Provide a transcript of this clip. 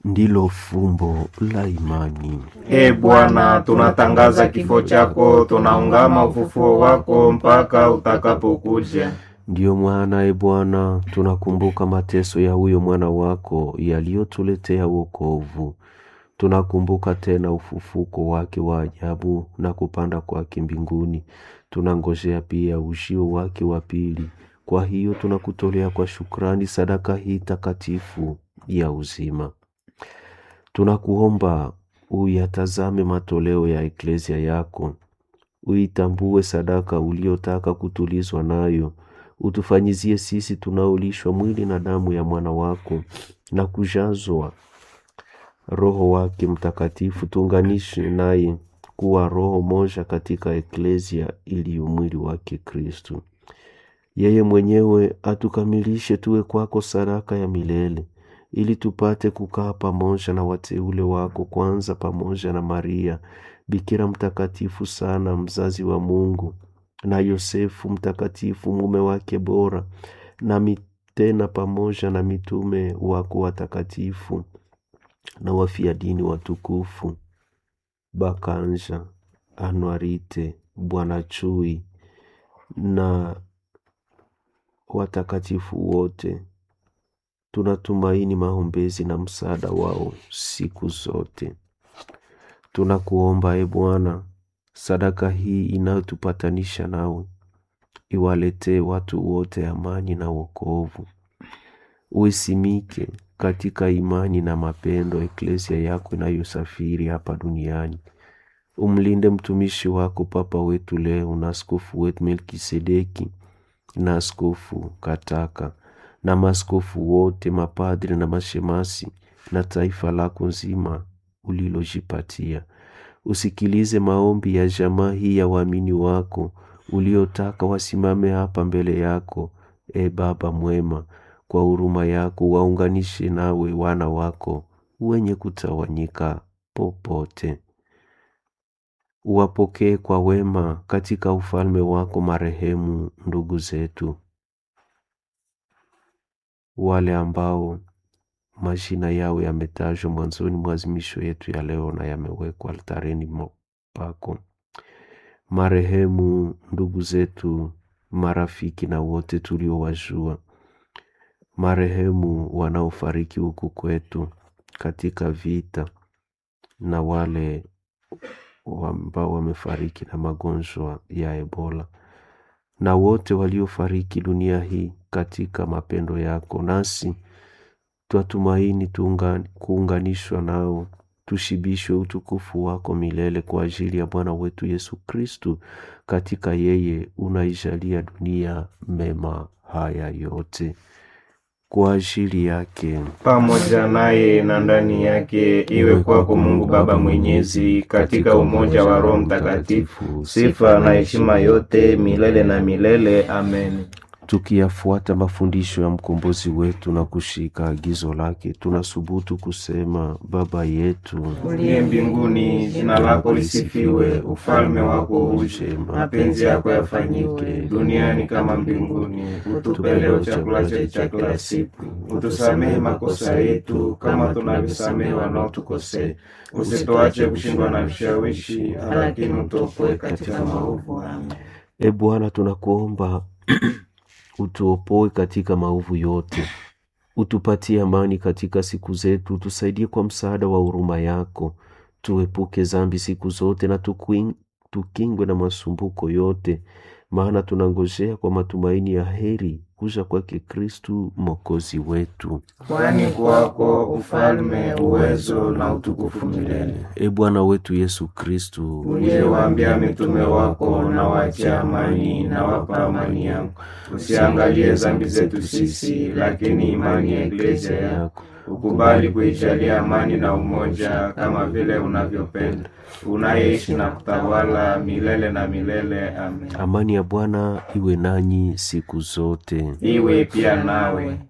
ndilo fumbo la imani. E Bwana, tunatangaza kifo chako, tunaungama ufufuo wako mpaka utakapokuja. Ndiyo mwana e Bwana, tunakumbuka mateso ya huyo mwana wako yaliyotuletea wokovu. Tunakumbuka tena ufufuko wake wa ajabu na kupanda kwake mbinguni. Tunangojea pia ujio wake wa pili. Kwa hiyo tunakutolea kwa shukrani sadaka hii takatifu ya uzima. Tunakuomba uyatazame matoleo ya eklesia yako, uitambue sadaka uliotaka kutulizwa nayo, utufanyizie sisi tunaolishwa mwili na damu ya mwana wako na kujazwa Roho wake Mtakatifu, tuunganishe naye kuwa roho moja katika eklesia iliyo mwili wake Kristu. Yeye mwenyewe atukamilishe tuwe kwako sadaka ya milele, ili tupate kukaa pamoja na wateule wako, kwanza pamoja na Maria bikira mtakatifu sana, mzazi wa Mungu, na Yosefu mtakatifu, mume wake bora, nami tena pamoja na mitume wako watakatifu na wafia dini watukufu Bakanja, Anuarite, Bwana Chui na watakatifu wote. Tunatumaini maombezi na msaada wao siku zote. Tunakuomba e Bwana, sadaka hii inayotupatanisha nawe iwaletee watu wote amani na wokovu. Uisimike katika imani na mapendo eklesia yako inayosafiri hapa duniani. Umlinde mtumishi wako Papa wetu leo na askofu wetu Melkisedeki na askofu Kataka na maaskofu wote, mapadri na mashemasi na taifa lako nzima ulilojipatia. Usikilize maombi ya jamaa hii ya waamini wako uliotaka wasimame hapa mbele yako. E Baba mwema, kwa huruma yako waunganishe nawe wana wako wenye kutawanyika popote. Uwapokee kwa wema katika ufalme wako marehemu ndugu zetu, wale ambao majina yao yametajwa mwanzoni mwa azimisho yetu ya leo na yamewekwa altareni pako, marehemu ndugu zetu, marafiki na wote tuliowajua, marehemu wanaofariki huku kwetu katika vita na wale ambao wamefariki na magonjwa ya Ebola na wote waliofariki dunia hii katika mapendo yako, nasi twatumaini tuunga, kuunganishwa nao tushibishwe utukufu wako milele kwa ajili ya Bwana wetu Yesu Kristu. Katika yeye unaijalia dunia mema haya yote kwa ajili yake pamoja naye na ndani yake, iwe kwako Mungu Baba Mwenyezi, katika umoja wa Roho Mtakatifu, sifa na heshima yote milele na milele. Amen. Tukiyafuata mafundisho ya mkombozi wetu na kushika agizo lake, tunasubutu kusema: Baba yetu uliye mbinguni, jina lako lisifiwe, ufalme wako uje, mapenzi yako yafanyike duniani kama mbinguni. Utupe leo chakula chetu cha kila siku, utusamehe makosa yetu kama tunavyosamehe wanaotukosea, usituache kushindwa na vishawishi, lakini utuopoe katika maovu. Amen. E Bwana, tunakuomba utuopoe katika maovu yote, utupatie amani katika siku zetu, tusaidie kwa msaada wa huruma yako, tuepuke zambi siku zote na tukuing, tukingwe na masumbuko yote, maana tunangojea kwa matumaini ya heri kuja kwake Kristu mwokozi wetu. Kwani kwako ufalme, uwezo na utukufu milele. E Bwana wetu Yesu Kristu, uliyewaambia mitume wako, na wache amani na wapa amani yangu, usiangalie zambi zetu sisi, lakini imani ya eklesia yako ukubali kuijalia amani na umoja, kama vile unavyopenda, unayeishi na kutawala milele na milele. Amen. Amani ya Bwana iwe nanyi siku zote, iwe pia nawe.